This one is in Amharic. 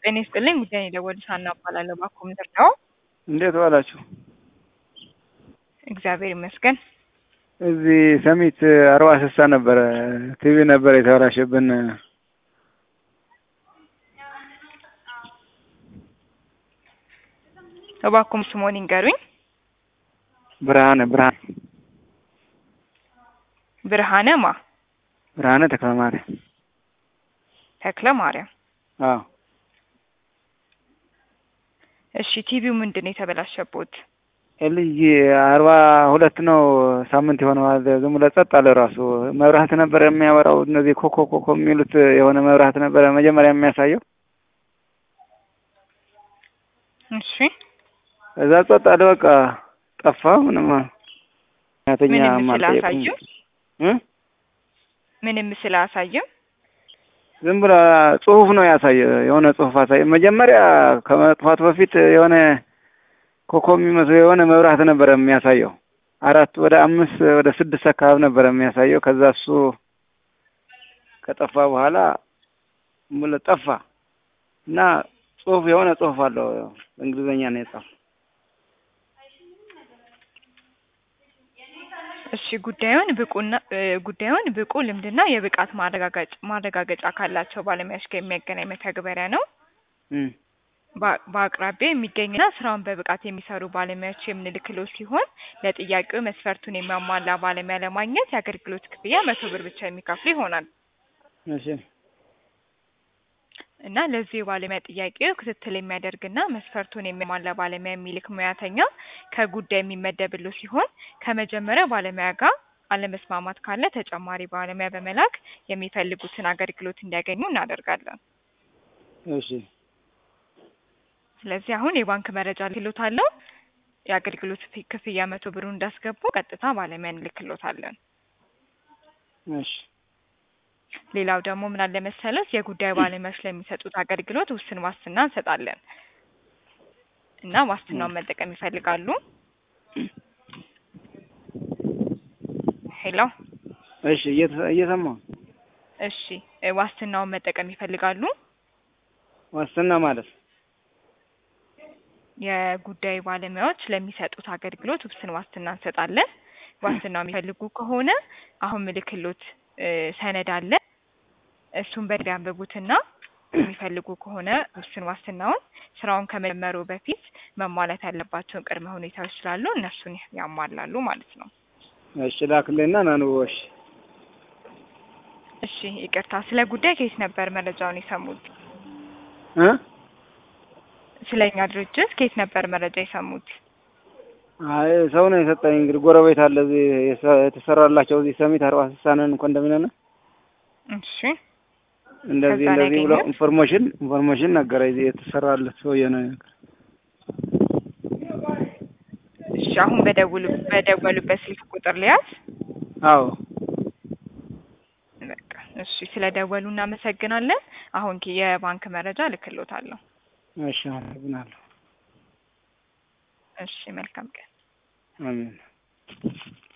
ጤና ይስጥልኝ ጉዳይ የደወሉት ሀና እባላለሁ። እባክዎ ምንድን ነው? እንዴት ዋላችሁ? እግዚአብሔር ይመስገን። እዚህ ሰሚት አርባ ስልሳ ነበረ ቲቪ ነበረ የተበላሸብን። እባክዎም ስምዎን ይንገሩኝ? ብርሃነ ብርሃነ ብርሃነ ማ ብርሃነ ተክለ ማርያም። ተክለ ማርያም። አዎ እሺ ቲቪው ምንድን ነው የተበላሸቦት? ኤልጂ አርባ ሁለት ነው ሳምንት የሆነዋል። ዝም ብሎ ጸጥ አለ። ራሱ መብራት ነበረ የሚያበራው እነዚህ ኮኮ ኮኮ የሚሉት የሆነ መብራት ነበረ መጀመሪያ የሚያሳየው። እሺ እዛ ጸጥ አለ። በቃ ጠፋ። ምንም ያተኛ ምንም ምስል ማልጠየቁም አያሳይም? እ ምንም ምስል አያሳይም? ዝም ብሎ ጽሁፍ ነው ያሳየ። የሆነ ጽሁፍ አሳየ። መጀመሪያ ከመጥፋቱ በፊት የሆነ ኮኮ የሚመስለው የሆነ መብራት ነበረ የሚያሳየው። አራት ወደ አምስት ወደ ስድስት አካባቢ ነበረ የሚያሳየው። ከዛ እሱ ከጠፋ በኋላ ዝም ብሎ ጠፋ እና ጽሁፍ የሆነ ጽሁፍ አለው በእንግሊዝኛ ነው የጻፈው። እሺ ጉዳዩን ብቁና እ ጉዳዩን ብቁ ልምድና የብቃት ማረጋገጫ ማረጋገጫ ካላቸው ባለሙያዎች ጋር የሚያገናኝ መተግበሪያ ነው። እም በ- በአቅራቢያ የሚገኝና ስራውን በብቃት የሚሰሩ ባለሙያዎች የምንልክለው ሲሆን ለጥያቄው መስፈርቱን የሚያሟላ ባለሙያ ለማግኘት የአገልግሎት ክፍያ መቶ ብር ብቻ የሚከፍሉ ይሆናል እሺ እና ለዚህ የባለሙያ ጥያቄው ክትትል የሚያደርግና መስፈርቱን የሚያሟላ ባለሙያ የሚልክ ሙያተኛ ከጉዳይ የሚመደብለው ሲሆን ከመጀመሪያ ባለሙያ ጋር አለመስማማት ካለ ተጨማሪ ባለሙያ በመላክ የሚፈልጉትን አገልግሎት እንዲያገኙ እናደርጋለን። እሺ ስለዚህ አሁን የባንክ መረጃ ልክሎታለሁ። የአገልግሎት ፊ- ክፍያ መቶ ብሩን እንዳስገቡ ቀጥታ ባለሙያ እንልክሎታለን። እሺ ሌላው ደግሞ ምን አለ መሰለት የጉዳይ ባለሙያዎች ለሚሰጡት አገልግሎት ውስን ዋስትና እንሰጣለን እና ዋስትናውን መጠቀም ይፈልጋሉ? ሄሎ እሺ እየተ- እየሰማሁ እሺ እ ዋስትናውን መጠቀም ይፈልጋሉ? ዋስትና ማለት የጉዳይ ባለሙያዎች ለሚሰጡት አገልግሎት ውስን ዋስትና እንሰጣለን። ዋስትናው የሚፈልጉ ከሆነ አሁን ምልክሎት እ ሰነድ አለ። እሱን በደንብ ያንብቡትና የሚፈልጉ ከሆነ ውስን ዋስትናውን ስራውን ከመጀመሩ በፊት መሟላት ያለባቸውን ቅድመ ሁኔታዎች ስላሉ እነሱን ያሟላሉ ማለት ነው። እሺ ላክልኝና ናንቦሽ እሺ ይቅርታ፣ ስለ ጉዳይ ከየት ነበር መረጃውን የሰሙት? እ ስለ እኛ ድርጅት ከየት ነበር መረጃ የሰሙት? አይ ሰው ነው የሰጠኝ። እንግዲህ ጎረቤት አለ እዚህ የሰ- የተሰራላቸው እዚህ ሰሚት አርባ ስልሳ ነን ኮንዶሚኒየም ነው። እሺ እንደዚህ ከዛ ነው እንደዚህ ብሎ ያገኙት? ኢንፎርሜሽን ኢንፎርሜሽን ነገረ እዚህ የተሰራለት ሰውዬ ነው ነገር እሺ አሁን በደውሉ በደወሉበት ስልክ ቁጥር ሊያዝ አዎ በቃ እሺ፣ ስለ ደወሉ እናመሰግናለን። አሁን ኪ- የባንክ መረጃ ልክሎታለሁ። እሺ አመሰግናለሁ። እሺ መልካም ቀን። አሜን